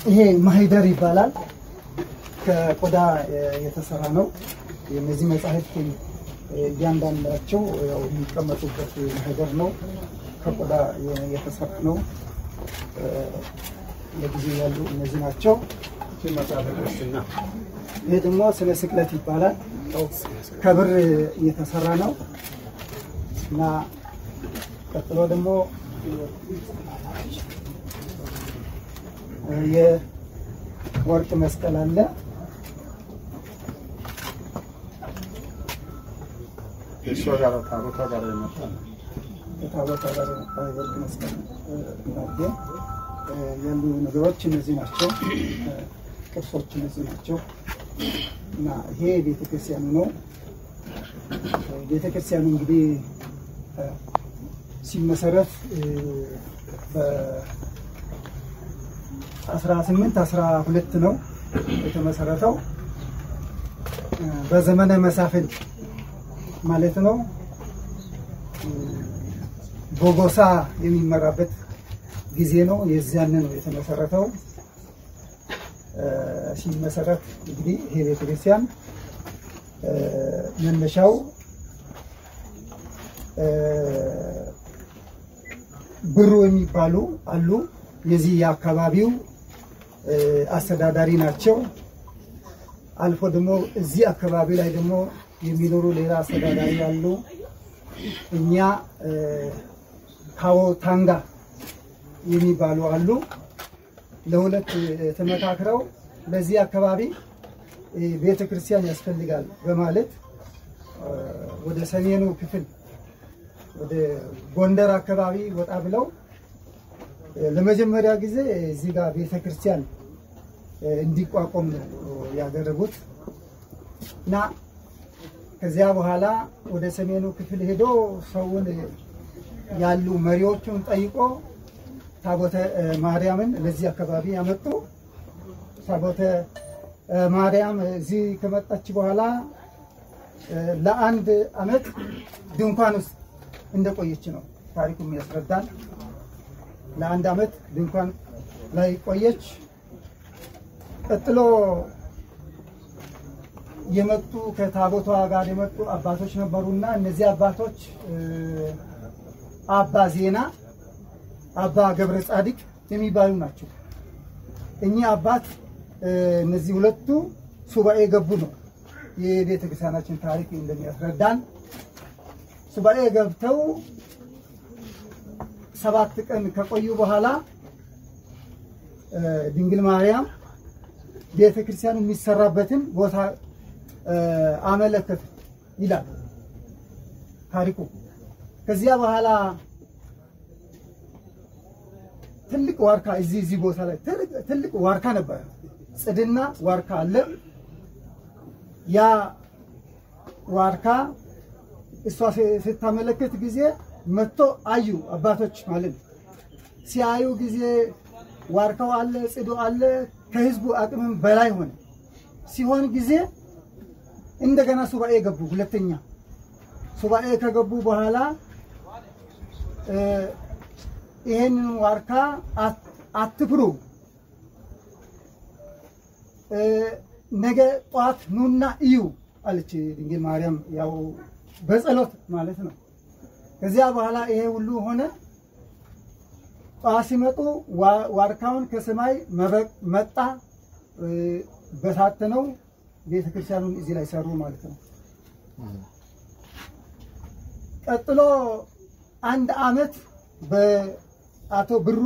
ይሄ ማህደር ይባላል። ከቆዳ የተሰራ ነው። እነዚህ መጽሐፍት እያንዳንዳቸው ያው የሚቀመጡበት ማህደር ነው። ከቆዳ የተሰራ ነው። ለጊዜ ያሉ እነዚህ ናቸው። መጽሐፈ ክርስትና ይሄ ደግሞ ስለ ስቅለት ይባላል። ከብር የተሰራ ነው እና ቀጥሎ ደግሞ የወርቅ መስቀል አለ። እሷ ጋር ታቦታ ጋር የመጣ ነው። ከታቦታ ጋር የመጣ የወርቅ መስቀል ናየ ያሉ ነገሮች እነዚህ ናቸው። ቅርሶች እነዚህ ናቸው እና ይሄ ቤተክርስቲያኑ ነው። ቤተክርስቲያኑ እንግዲህ ሲመሰረት በአስራ ስምንት አስራ ሁለት ነው የተመሰረተው በዘመነ መሳፍንት ማለት ነው። ቦጎሳ የሚመራበት ጊዜ ነው። የዚያን ነው የተመሰረተው። ሲመሰረት እንግዲህ ይሄ ቤተክርስቲያን መነሻው ብሩ የሚባሉ አሉ። የዚህ የአካባቢው አስተዳዳሪ ናቸው። አልፎ ደግሞ እዚህ አካባቢ ላይ ደግሞ የሚኖሩ ሌላ አስተዳዳሪ አሉ። እኛ ካዎ ታንጋ የሚባሉ አሉ። ለሁለት ተመካክረው ለዚህ አካባቢ ቤተ ክርስቲያን ያስፈልጋል በማለት ወደ ሰሜኑ ክፍል ወደ ጎንደር አካባቢ ወጣ ብለው ለመጀመሪያ ጊዜ እዚህ ጋር ቤተ ክርስቲያን እንዲቋቋም ነው ያደረጉት እና ከዚያ በኋላ ወደ ሰሜኑ ክፍል ሄዶ ሰውን ያሉ መሪዎቹን ጠይቆ ታቦተ ማርያምን ለዚህ አካባቢ ያመጡ። ታቦተ ማርያም እዚህ ከመጣች በኋላ ለአንድ ዓመት ድንኳን ውስጥ እንደቆየች ነው ታሪኩም ያስረዳል። ለአንድ ዓመት ድንኳን ላይ ቆየች። ቀጥሎ የመጡ ከታቦቷ ጋር የመጡ አባቶች ነበሩና እነዚህ አባቶች አባ ዜና አባ ገብረ ጻድቅ የሚባሉ ናቸው። እኚህ አባት እነዚህ ሁለቱ ሱባኤ ገቡ ነው የቤተ ክርስቲያናችን ታሪክ እንደሚያስረዳን። ሱባኤ ገብተው ሰባት ቀን ከቆዩ በኋላ ድንግል ማርያም ቤተ ክርስቲያኑ የሚሰራበትን ቦታ አመለከቱ ይላል ታሪኩ። ከዚያ በኋላ ትልቅ ዋርካ እዚህ እዚህ ቦታ ላይ ትልቅ ዋርካ ነበረ። ጽድና ዋርካ አለ። ያ ዋርካ እሷ ስታመለክት ጊዜ መጥቶ አዩ አባቶች ማለት ነው። ሲያዩ ጊዜ ዋርካው አለ፣ ጽዱ አለ፣ ከህዝቡ አቅምም በላይ ሆነ። ሲሆን ጊዜ እንደገና ሱባኤ ገቡ። ሁለተኛ ሱባኤ ከገቡ በኋላ ይሄንን ዋርካ አትፍሩ፣ ነገ ጠዋት ኑና እዩ አለች ድንግል ማርያም። ያው በጸሎት ማለት ነው። ከዚያ በኋላ ይሄ ሁሉ ሆነ። ጠዋት ሲመጡ ዋርካውን ከሰማይ መብረቅ መጣ፣ በታተነው ቤተ ክርስቲያኑን እዚህ ላይ ሰሩ ማለት ነው። ቀጥሎ አንድ አመት በአቶ ብሩ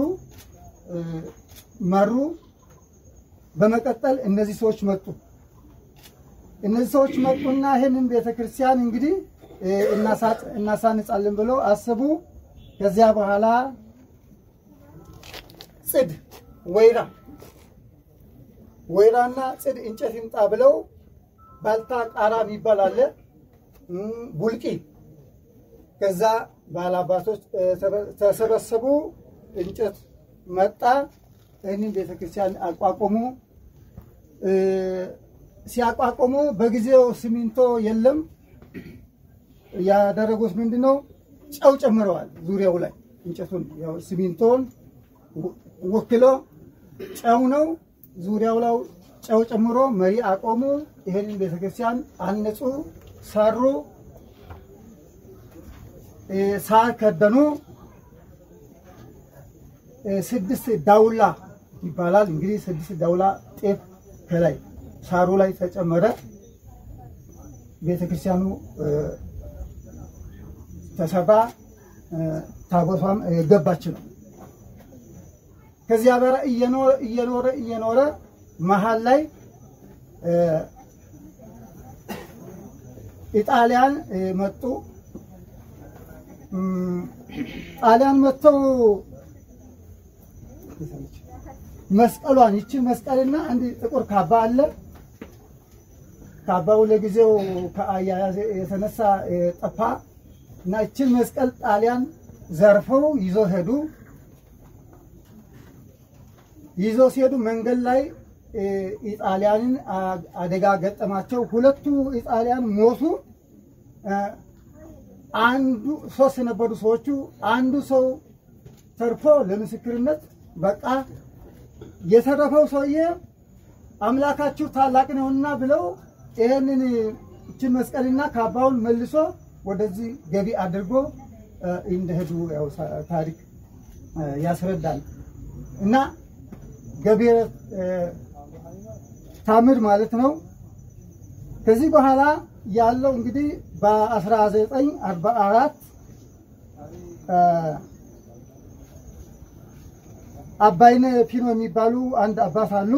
መሩ። በመቀጠል እነዚህ ሰዎች መጡ። እነዚህ ሰዎች መጡና ይህንን ቤተክርስቲያን እንግዲህ እናሳንጻለን ብለው አስቡ። ከዚያ በኋላ ጽድ ወይራ ወይራና ጽድ እንጨት ይምጣ ብለው ባልታ ቃራ የሚባል አለ ቡልቂ ከዛ ባላባቶች ተሰበሰቡ። እንጨት መጣ። ይህንን ቤተክርስቲያን አቋቁሙ። ሲያቋቁሙ በጊዜው ሲሚንቶ የለም። ያደረጉት ምንድን ነው? ጨው ጨምረዋል። ዙሪያው ላይ እንጨቱን ሲሚንቶን ወክሎ ጨው ነው። ዙሪያው ላይ ጨው ጨምሮ መሪ አቆሙ። ይህንን ቤተክርስቲያን አነጹ፣ ሰሩ፣ እ፣ ሳር ከደኑ። እ፣ ስድስት ዳውላ ይባላል እንግዲህ ስድስት ዳውላ ጤፍ ከላይ ሳሩ ላይ ተጨመረ። ቤተክርስቲያኑ እ፣ ተሰራ። እ፣ ታቦቷም እ፣ ገባች ነው። ከዚያ ጋር እየኖረ እየኖረ እየኖረ መሀል ላይ እ፣ ኢጣሊያን እ፣ መጡ። እም፣ ጣሊያን መጥተው መስቀሏን ይቺ መስቀልና አንድ ጥቁር ካባ አለ። ካባው ለጊዜው ከአያያዝ የተነሳ እ፣ ጠፋ እና ይችን መስቀል ጣሊያን ዘርፈው ይዞ ሄዱ። ይዞ ሲሄዱ መንገድ ላይ እ፣ ኢጣሊያንን አ- አደጋ ገጠማቸው። ሁለቱ ኢጣሊያን ሞቱ። እ፣ አንዱ ሶስት የነበሩ ሰዎቹ አንዱ ሰው ተርፎ ለምስክርነት በቃ የተረፈው ሰውዬ አምላካችሁ ታላቅ ነውና ብለው ይህንን እችን መስቀልና ካባውን መልሶ ወደዚህ ገቢ አድርጎ እ፣ እንደሄዱ ያው ሳ- ታሪክ እ፣ ያስረዳል እና ገቢረ እ፣ ታምር ማለት ነው። ከዚህ በኋላ ያለው እንግዲህ በ1944 አባይነ ፒኖ የሚባሉ አንድ አባት አሉ።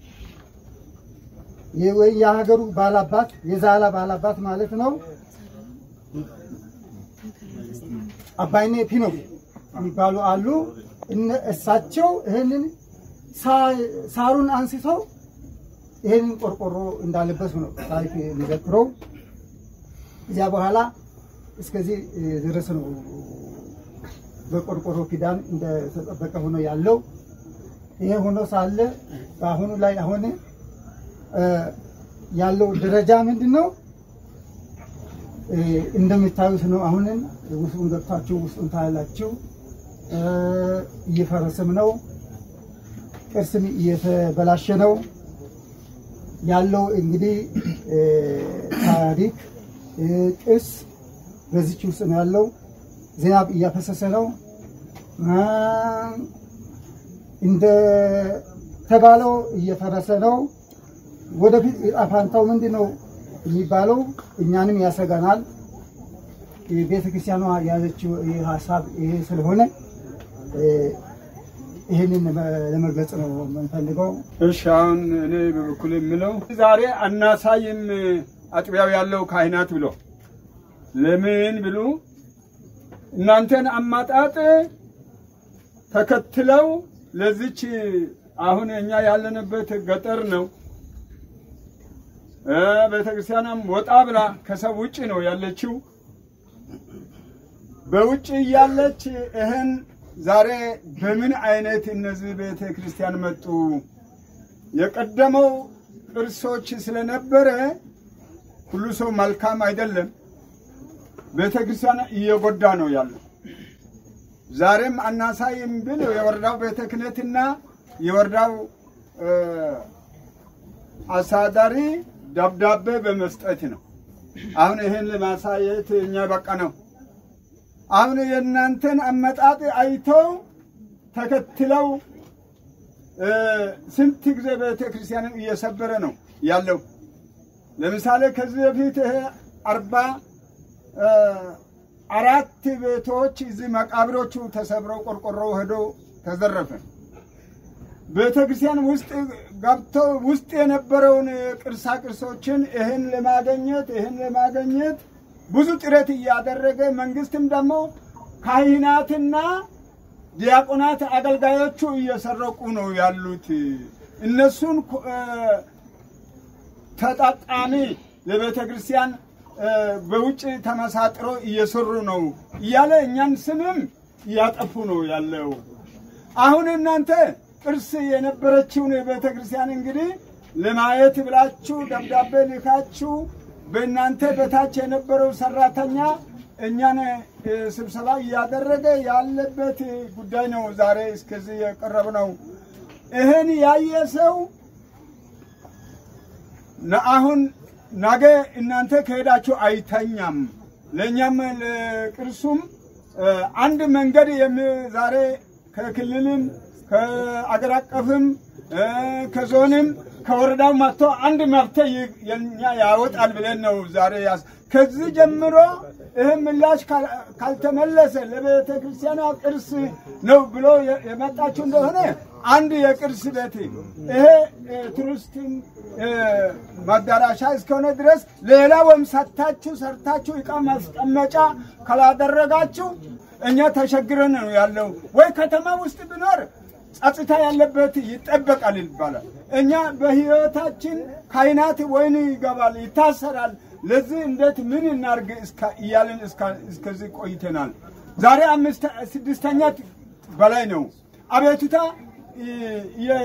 ይህ ወይ የሀገሩ ባላባት የዛላ ባላባት ማለት ነው። አባይነ ፒኖ የሚባሉ አሉ። እነ- እሳቸው ይህንን ሳ- ሳሩን አንስተው ይህንን ቆርቆሮ እንዳለበሱ ነው ታሪክ የሚዘክረው። እዚያ በኋላ እስከዚህ ድረስ ነው በቆርቆሮ ኪዳን እንደተጠበቀ ሆኖ ያለው። ይሄ ሆኖ ሳለ በአሁኑ ላይ አሁን እ፣ ያለው ደረጃ ምንድን ነው? እ፣ እንደምታዩት ነው። አሁንም ውስጡን ገብታችሁ ውስጡን ታያላችሁ። እ፣ እየፈረሰም ነው። ቅርስም እየተበላሸ ነው ያለው። እንግዲህ እ፣ ታሪክ እ፣ ቅርስ በዚች ውስጥ ነው ያለው። ዝናብ እያፈሰሰ ነው። እ፣ እንደ ተባለው እየፈረሰ ነው። ወደፊት ዕጣ ፈንታው ምንድን ነው የሚባለው እኛንም ያሰጋናል። ቤተ ክርስቲያኗ የያዘችው ይህ ሀሳብ ይሄ ስለሆነ እ፣ ይህንን ለመግለጽ ነው የምንፈልገው። እሺ አሁን እኔ በበኩል የምለው ዛሬ አናሳይም አጥቢያው ያለው ካህናት ብሎ ለምን ብሉ እናንተን አማጣጥ ተከትለው ለዚች አሁን እኛ ያለንበት ገጠር ነው። እ ቤተክርስቲያኗም ወጣ ብላ ከሰው ውጭ ነው ያለችው። በውጭ እያለች ይህን ዛሬ በምን አይነት እነዚህ ቤተ ክርስቲያን መጡ? የቀደመው ቅርሶች ስለነበረ ሁሉ ሰው መልካም አይደለም። ቤተ ክርስቲያን እየጎዳ ነው ያለው። ዛሬም አናሳይም ብል የወረዳው ቤተ ክህነትና የወረዳው እ፣ አስተዳዳሪ ደብዳቤ በመስጠት ነው። አሁን ይህን ለማሳየት እኛ በቃ ነው። አሁን የእናንተን አመጣጥ አይተው ተከትለው እ፣ ስንት ጊዜ ቤተ ክርስቲያንን እየሰበረ ነው ያለው። ለምሳሌ ከዚህ በፊት ይሄ አርባ እ፣ አራት ቤቶች እዚህ መቃብሮቹ ተሰብረው ቆርቆሮ ሄዶ ተዘረፈ። ቤተ ክርስቲያን ውስጥ ገብተው ውስጥ የነበረውን ቅርሳ ቅርሶችን ይህን ለማገኘት ይህን ለማገኘት ብዙ ጥረት እያደረገ መንግስትም ደግሞ ካህናትና ዲያቆናት አገልጋዮቹ እየሰረቁ ነው ያሉት። እነሱን ኮ- እ፣ ተጠቃሚ ለቤተ ክርስቲያን እ፣ በውጭ ተመሳጥሮ እየሰሩ ነው እያለ እኛን ስምም እያጠፉ ነው ያለው። አሁን እናንተ ቅርስ የነበረችውን የቤተ ክርስቲያን እንግዲህ ለማየት ብላችሁ ደብዳቤ ልካችሁ በእናንተ በታች የነበረው ሰራተኛ እኛን እ፣ ስብሰባ እያደረገ ያለበት ጉዳይ ነው። ዛሬ እስከዚህ የቀረብ ነው። ይህን ያየ ሰው ነ- አሁን ነገ እናንተ ከሄዳችሁ አይተኛም። ለእኛም ለቅርሱም እ፣ አንድ መንገድ የሚ- ዛሬ ከክልልም ከአገር አቀፍም እ፣ ከዞንም ከወረዳው መጥቶ አንድ መፍትሄ ይ- የኛ ያወጣል ብለን ነው ዛሬ ያስ ከዚህ ጀምሮ ይህ ምላሽ ካል- ካልተመለሰ ለቤተ ክርስቲያኗ ቅርስ ነው ብሎ የ- የመጣችሁ እንደሆነ አንድ የቅርስ ቤት ይሄ እ፣ ቱሪስትን እ፣ ማዳራሻ እስከሆነ ድረስ ሌላ ወይም ሰታችሁ ሰርታችሁ እቃ ማስቀመጫ ካላደረጋችሁ እኛ ተቸግረን ነው ያለው። ወይ ከተማ ውስጥ ቢኖር ጸጥታ ያለበት ይጠበቃል ይባላል። እኛ በህይወታችን ካይናት ወይን ይገባል፣ ይታሰራል። ለዚህ እንዴት ምን እናርግ እስከ- እያልን እስከ- እስከዚህ ቆይተናል። ዛሬ አምስት ስድስተኛ በላይ ነው አቤቱታ የ-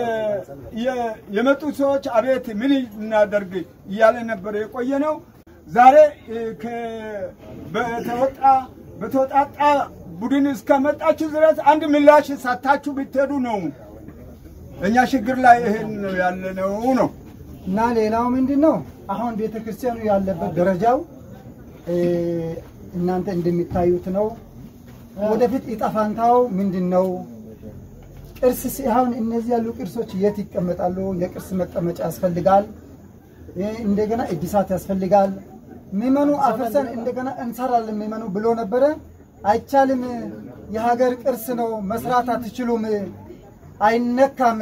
የ- የመጡት ሰዎች አቤት ምን እናደርግ እያለ ነበር የቆየ ነው። ዛሬ እ፣ ከ- በተወጣ በተወጣጣ ቡድን እስከመጣችሁ ድረስ አንድ ምላሽ ሳታችሁ ብትሄዱ ነው። እኛ ችግር ላይ ይሄን ነው ያለነው ነው። እና ሌላው ምንድን ነው አሁን ቤተ ክርስቲያኑ ያለበት ደረጃው እ፣ እናንተ እንደሚታዩት ነው። ወደፊት ዕጣ ፈንታው ምንድን ነው? ቅርስ ሲ- አሁን እነዚህ ያሉ ቅርሶች የት ይቀመጣሉ? የቅርስ መቀመጫ ያስፈልጋል። እ፣ እንደገና እድሳት ያስፈልጋል። ምዕመኑ አፈርሰን እንደገና እንሰራለን ምዕመኑ ብሎ ነበረ። አይቻልም፣ የሀገር ቅርስ ነው፣ መስራት አትችሉም፣ አይነካም።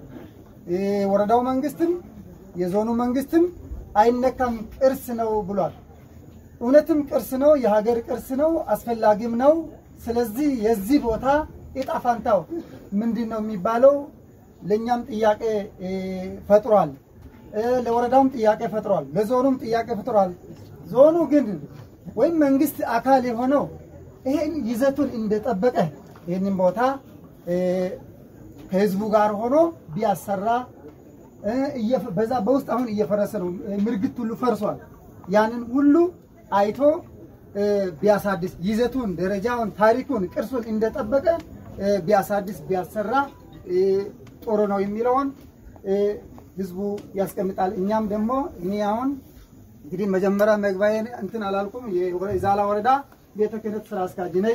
የወረዳው መንግስትም የዞኑ መንግስትም አይነካም፣ ቅርስ ነው ብሏል። እውነትም ቅርስ ነው፣ የሀገር ቅርስ ነው፣ አስፈላጊም ነው። ስለዚህ የዚህ ቦታ ዕጣ ፈንታው ምንድን ነው የሚባለው ለእኛም ጥያቄ እ፣ ፈጥሯል። እ፣ ለወረዳውም ጥያቄ ፈጥሯል። ለዞኑም ጥያቄ ፈጥሯል። ዞኑ ግን ወይም መንግስት አካል የሆነው ይሄን ይዘቱን እንደጠበቀ ይህንን ቦታ እ፣ ከህዝቡ ጋር ሆኖ ቢያሰራ እ፣ እየፈ- በዛ በውስጥ አሁን እየፈረሰ ነው። እ፣ ምርግት ሁሉ ፈርሷል። ያንን ሁሉ አይቶ እ፣ ቢያሳድስ ይዘቱን፣ ደረጃውን፣ ታሪኩን፣ ቅርሱን እንደጠበቀ እ፣ ቢያሳድስ ቢያሰራ እ፣ ጥሩ ነው የሚለውን እ፣ ህዝቡ ያስቀምጣል። እኛም ደግሞ እኔ አሁን እንግዲህ መጀመሪያ መግባዬን እንትን አላልኩም። የዛላ ወረዳ ቤተ ክህነት ስራ አስኪያጅ ነኝ።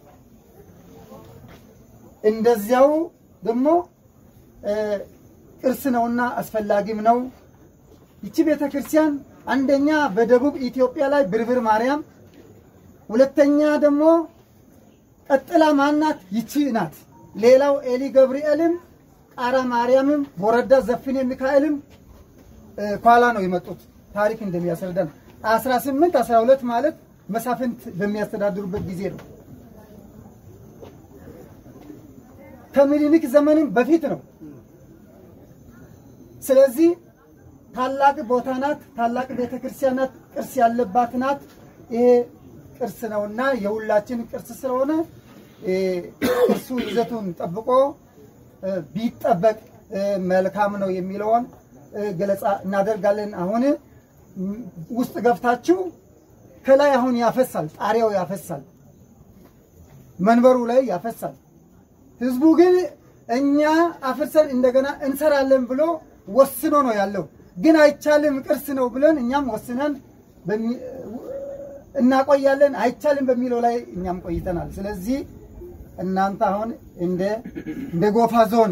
እንደዚያው ደግሞ እ፣ ቅርስ ነውና አስፈላጊም ነው። ይቺ ቤተ ክርስቲያን አንደኛ በደቡብ ኢትዮጵያ ላይ ብርብር ማርያም፣ ሁለተኛ ደግሞ ቀጥላ ማናት ይቺ ናት። ሌላው ኤሊ ገብርኤልም ቃራ ማርያምም ወረዳ ዘፍኔ ሚካኤልም እ፣ ኋላ ነው የመጡት ታሪክ እንደሚያስረዳን 18 12 ማለት መሳፍንት በሚያስተዳድሩበት ጊዜ ነው። ከምኒልክ ዘመንም በፊት ነው። ስለዚህ ታላቅ ቦታ ናት፣ ታላቅ ቤተ ክርስቲያን ናት፣ ቅርስ ያለባት ናት። ይሄ ቅርስ ነውና የሁላችን ቅርስ ስለሆነ እ፣ ቅርሱ ይዘቱን ጠብቆ እ፣ ቢጠበቅ እ፣ መልካም ነው የሚለውን እ፣ ገለጻ እናደርጋለን። አሁን ም፣ ውስጥ ገብታችሁ ከላይ አሁን ያፈሳል፣ ጣሪያው ያፈሳል፣ መንበሩ ላይ ያፈሳል። ህዝቡ ግን እኛ አፍርሰን እንደገና እንሰራለን ብሎ ወስኖ ነው ያለው። ግን አይቻልም ቅርስ ነው ብለን እኛም ወስነን በሚ- እናቆያለን። አይቻልም በሚለው ላይ እኛም ቆይተናል። ስለዚህ እናንተ አሁን እንደ እንደ ጎፋ ዞን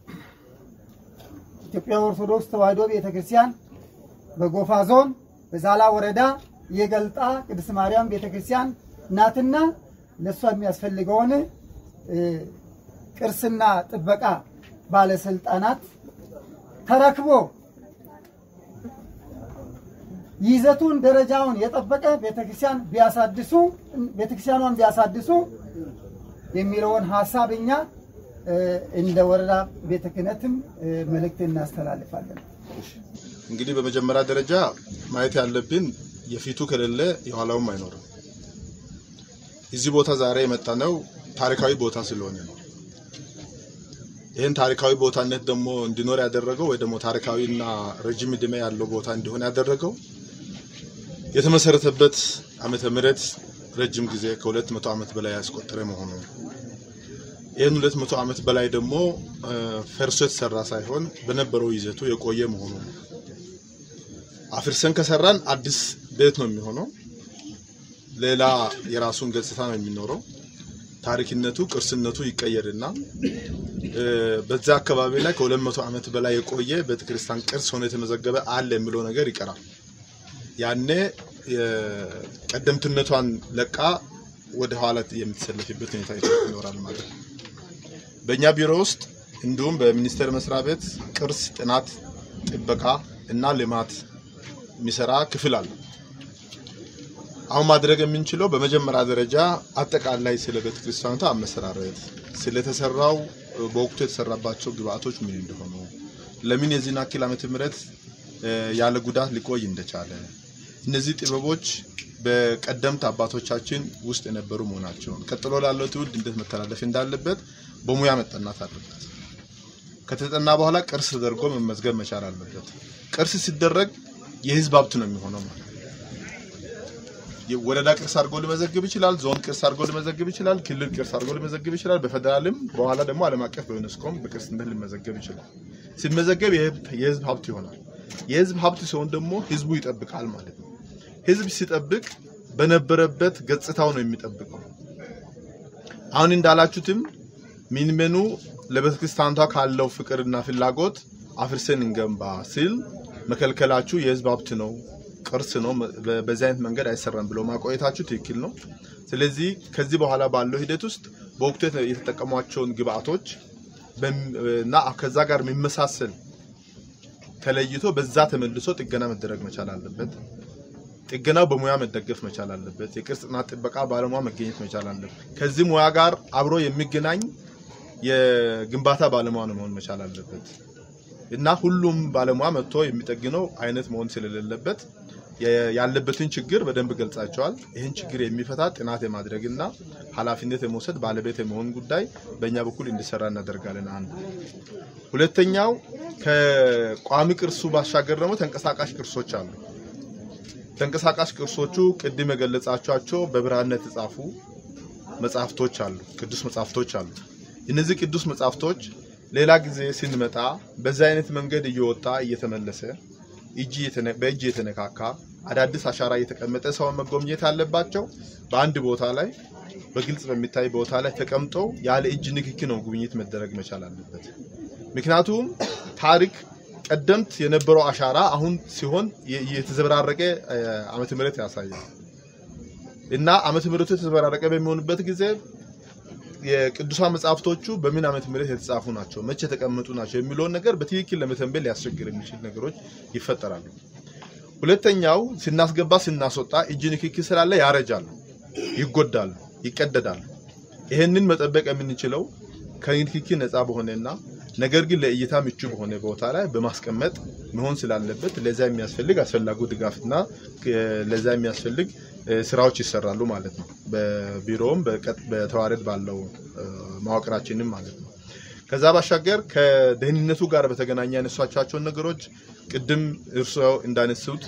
ኢትዮጵያ ኦርቶዶክስ ተዋሕዶ ቤተክርስቲያን በጎፋ ዞን በዛላ ወረዳ የገልጣ ቅድስት ማርያም ቤተክርስቲያን ናትና ለእሷ የሚያስፈልገውን እ፣ ቅርስና ጥበቃ ባለስልጣናት ተረክቦ ይዘቱን ደረጃውን የጠበቀ ቤተክርስቲያን ቢያሳድሱ ቤተክርስቲያኗን ቢያሳድሱ የሚለውን ሀሳብ እኛ እ፣ እንደ ወረዳ ቤተ ክህነትም እ፣ መልእክት እናስተላልፋለን። እንግዲህ በመጀመሪያ ደረጃ ማየት ያለብን የፊቱ ከሌለ የኋላውም አይኖርም። እዚህ ቦታ ዛሬ የመጣ ነው ታሪካዊ ቦታ ስለሆነ ነው። ይህን ታሪካዊ ቦታነት ደግሞ እንዲኖር ያደረገው ወይ ደግሞ ታሪካዊና ረጅም ዕድሜ ያለው ቦታ እንዲሆን ያደረገው የተመሰረተበት ዓመተ ምሕረት ረጅም ጊዜ ከሁለት መቶ ዓመት በላይ ያስቆጠረ መሆኑ ነው። ይህን ሁለት መቶ ዓመት በላይ ደግሞ ፈርሶ የተሰራ ሳይሆን በነበረው ይዘቱ የቆየ መሆኑ ነው። አፍርሰን ከሰራን አዲስ ቤት ነው የሚሆነው። ሌላ የራሱን ገጽታ ነው የሚኖረው። ታሪክነቱ፣ ቅርስነቱ ይቀየርና በዛ አካባቢ ላይ ከሁለት መቶ ዓመት በላይ የቆየ ቤተክርስቲያን ቅርስ ሆኖ የተመዘገበ አለ የሚለው ነገር ይቀራል። ያኔ ቀደምትነቷን ለቃ ወደ ኋላ የምትሰለፍበት ሁኔታ ይኖራል ማለት ነው። በእኛ ቢሮ ውስጥ እንዲሁም በሚኒስቴር መስሪያ ቤት ቅርስ ጥናት፣ ጥበቃ እና ልማት የሚሰራ ክፍል አለ። አሁን ማድረግ የምንችለው በመጀመሪያ ደረጃ አጠቃላይ ስለ ቤተክርስቲያኗ አመሰራረት፣ ስለተሰራው በወቅቱ የተሰራባቸው ግብአቶች ምን እንደሆኑ፣ ለምን የዚህን ያክል ዓመተ ምህረት ያለ ጉዳት ሊቆይ እንደቻለ፣ እነዚህ ጥበቦች በቀደምት አባቶቻችን ውስጥ የነበሩ መሆናቸውን ቀጥሎ ላለው ትውልድ እንዴት መተላለፍ እንዳለበት በሙያ መጠናት አለበት። ከተጠና በኋላ ቅርስ ተደርጎ መመዝገብ መቻል አለበት። ቅርስ ሲደረግ የህዝብ ሀብት ነው የሚሆነው ማለት ነው። ወረዳ ቅርስ አድርጎ ሊመዘግብ ይችላል። ዞን ቅርስ አድርጎ ሊመዘግብ ይችላል። ክልል ቅርስ አድርጎ ሊመዘግብ ይችላል። በፌደራልም በኋላ ደግሞ ዓለም አቀፍ በዩኔስኮም በቅርስነት ሊመዘገብ ይችላል። ሲመዘገብ የህዝብ ሀብት ይሆናል። የህዝብ ሀብት ሲሆን ደግሞ ህዝቡ ይጠብቃል ማለት ነው። ህዝብ ሲጠብቅ በነበረበት ገጽታው ነው የሚጠብቀው። አሁን እንዳላችሁትም ሚንሜኑ ለቤተክርስቲያኗ ካለው ፍቅርና ፍላጎት አፍርሰን እንገንባ ሲል መከልከላችሁ የህዝብ ሀብት ነው ቅርስ ነው፣ በዚህ አይነት መንገድ አይሰራም ብሎ ማቆየታችሁ ትክክል ነው። ስለዚህ ከዚህ በኋላ ባለው ሂደት ውስጥ በወቅቱ የተጠቀሟቸውን ግብአቶች እና ከዛ ጋር የሚመሳሰል ተለይቶ በዛ ተመልሶ ጥገና መደረግ መቻል አለበት። ጥገናው በሙያ መደገፍ መቻል አለበት። የቅርስ ጥናት ጥበቃ ባለሙያ መገኘት መቻል አለበት። ከዚህ ሙያ ጋር አብሮ የሚገናኝ የግንባታ ባለሙያ ነው መሆን መቻል አለበት እና ሁሉም ባለሙያ መጥቶ የሚጠግነው አይነት መሆን ስለሌለበት ያለበትን ችግር በደንብ ገልጻቸዋል። ይህን ችግር የሚፈታ ጥናት የማድረግ እና ኃላፊነት የመውሰድ ባለቤት የመሆን ጉዳይ በእኛ በኩል እንዲሰራ እናደርጋለን። አንዱ ሁለተኛው ከቋሚ ቅርሱ ባሻገር ደግሞ ተንቀሳቃሽ ቅርሶች አሉ። ተንቀሳቃሽ ቅርሶቹ ቅድም የገለጻቸዋቸው በብራና የተጻፉ መጽሐፍቶች አሉ፣ ቅዱስ መጽሐፍቶች አሉ። እነዚህ ቅዱስ መጽሐፍቶች ሌላ ጊዜ ስንመጣ በዚህ አይነት መንገድ እየወጣ እየተመለሰ በእጅ የተነካካ አዳዲስ አሻራ እየተቀመጠ ሰው መጎብኘት አለባቸው። በአንድ ቦታ ላይ በግልጽ በሚታይ ቦታ ላይ ተቀምጠው ያለ እጅ ንክኪ ነው ጉብኝት መደረግ መቻል አለበት። ምክንያቱም ታሪክ ቀደምት የነበረው አሻራ አሁን ሲሆን የተዘበራረቀ ዓመተ ምህረት ያሳያል እና ዓመተ ምህረቱ የተዘበራረቀ በሚሆንበት ጊዜ የቅዱሳን መጽሐፍቶቹ በምን ዓመተ ምህረት የተጻፉ ናቸው፣ መቼ የተቀመጡ ናቸው የሚለውን ነገር በትክክል ለመተንበል ሊያስቸግር የሚችል ነገሮች ይፈጠራሉ። ሁለተኛው ስናስገባ ስናስወጣ እጅ ንክኪ ስላለ ያረጃሉ፣ ይጎዳሉ፣ ይቀደዳሉ። ይህንን መጠበቅ የምንችለው ከንክኪ ነፃ በሆነና ነገር ግን ለእይታ ምቹ በሆነ ቦታ ላይ በማስቀመጥ መሆን ስላለበት ለዛ የሚያስፈልግ አስፈላጊው ድጋፍና ለዛ የሚያስፈልግ ስራዎች ይሰራሉ ማለት ነው። በቢሮውም በተዋረድ ባለው መዋቅራችንም ማለት ነው። ከዛ ባሻገር ከደህንነቱ ጋር በተገናኘ ያነሷቸውን ነገሮች ቅድም እርስዎ እንዳነሱት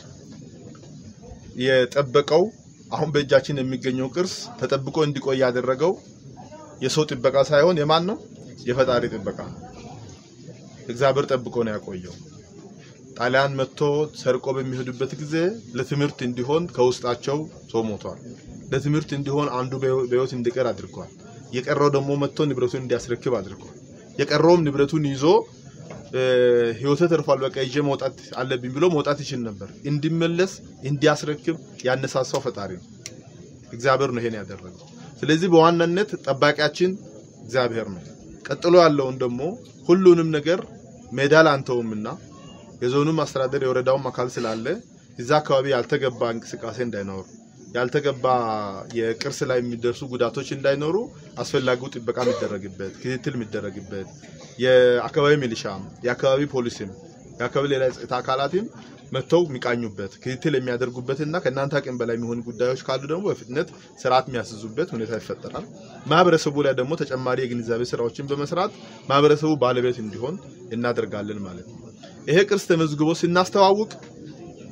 የጠበቀው አሁን በእጃችን የሚገኘው ቅርስ ተጠብቆ እንዲቆይ ያደረገው የሰው ጥበቃ ሳይሆን የማን ነው? የፈጣሪ ጥበቃ ነው። እግዚአብሔር ጠብቆ ነው ያቆየው። ጣሊያን መጥቶ ሰርቆ በሚሄዱበት ጊዜ ለትምህርት እንዲሆን ከውስጣቸው ሰው ሞቷል። ለትምህርት እንዲሆን አንዱ በሕይወት እንዲቀር አድርጓል። የቀረው ደግሞ መጥቶ ንብረቱን እንዲያስረክብ አድርጓል። የቀረውም ንብረቱን ይዞ ሕይወቱ ተርፏል፣ በቃ ይዤ መውጣት አለብኝ ብሎ መውጣት ይችል ነበር። እንዲመለስ እንዲያስረክብ ያነሳሳው ፈጣሪ ነው፣ እግዚአብሔር ነው ይሄን ያደረገው። ስለዚህ በዋናነት ጠባቂያችን እግዚአብሔር ነው። ቀጥሎ ያለውን ደግሞ ሁሉንም ነገር ሜዳ ላንተውምና የዞኑም አስተዳደር የወረዳውም አካል ስላለ እዛ አካባቢ ያልተገባ እንቅስቃሴ እንዳይኖር ያልተገባ የቅርስ ላይ የሚደርሱ ጉዳቶች እንዳይኖሩ አስፈላጊው ጥበቃ የሚደረግበት ክትትል የሚደረግበት የአካባቢ ሚሊሻም የአካባቢ ፖሊስም የአካባቢ ሌላ የጸጥታ አካላትም መጥተው የሚቃኙበት ክትትል የሚያደርጉበትና ከእናንተ አቅም በላይ የሚሆኑ ጉዳዮች ካሉ ደግሞ በፍጥነት ስርዓት የሚያስዙበት ሁኔታ ይፈጠራል። ማህበረሰቡ ላይ ደግሞ ተጨማሪ የግንዛቤ ስራዎችን በመስራት ማህበረሰቡ ባለቤት እንዲሆን እናደርጋለን ማለት ነው። ይሄ ቅርስ ተመዝግቦ ስናስተዋውቅ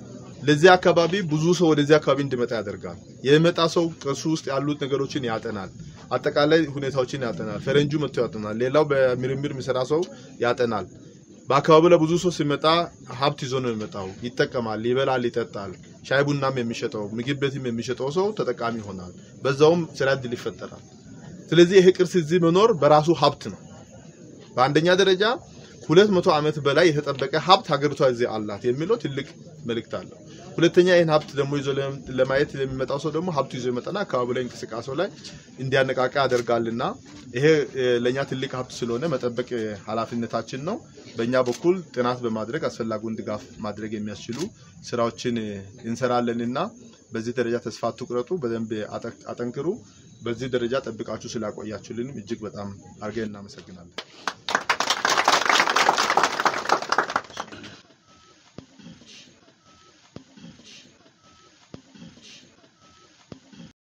ለዚህ አካባቢ ብዙ ሰው ወደዚህ አካባቢ እንዲመጣ ያደርጋል። የሚመጣ ሰው ቅርሱ ውስጥ ያሉት ነገሮችን ያጠናል። አጠቃላይ ሁኔታዎችን ያጠናል። ፈረንጁ መጥቶ ያጠናል። ሌላው በምርምር የሚሰራ ሰው ያጠናል። በአካባቢው ላይ ብዙ ሰው ሲመጣ ሀብት ይዞ ነው የሚመጣው። ይጠቀማል፣ ይበላል፣ ይጠጣል። ሻይ ቡናም የሚሸጠው ምግብ ቤትም የሚሸጠው ሰው ተጠቃሚ ይሆናል። በዛውም ስራ እድል ይፈጠራል። ስለዚህ ይሄ ቅርስ እዚህ መኖር በራሱ ሀብት ነው። በአንደኛ ደረጃ ሁለት መቶ ዓመት በላይ የተጠበቀ ሀብት ሀገሪቷ እዚህ አላት የሚለው ትልቅ መልእክት አለው። ሁለተኛ ይህን ሀብት ደግሞ ይዞ ለም- ለማየት የሚመጣው ሰው ደግሞ ሀብቱ ይዞ ይመጣና አካባቢ ላይ እንቅስቃሴው ላይ እንዲያነቃቃ ያደርጋልና ይሄ እ፣ ለእኛ ትልቅ ሀብት ስለሆነ መጠበቅ እ፣ ኃላፊነታችን ነው። በእኛ በኩል ጥናት በማድረግ አስፈላጊውን ድጋፍ ማድረግ የሚያስችሉ ስራዎችን እ፣ እንሰራለንና በዚህ ደረጃ ተስፋ አትቁረጡ፣ በደንብ አጠ- አጠንክሩ። በዚህ ደረጃ ጠብቃችሁ ስላቆያችሁልንም እጅግ በጣም አድርገን እናመሰግናለን።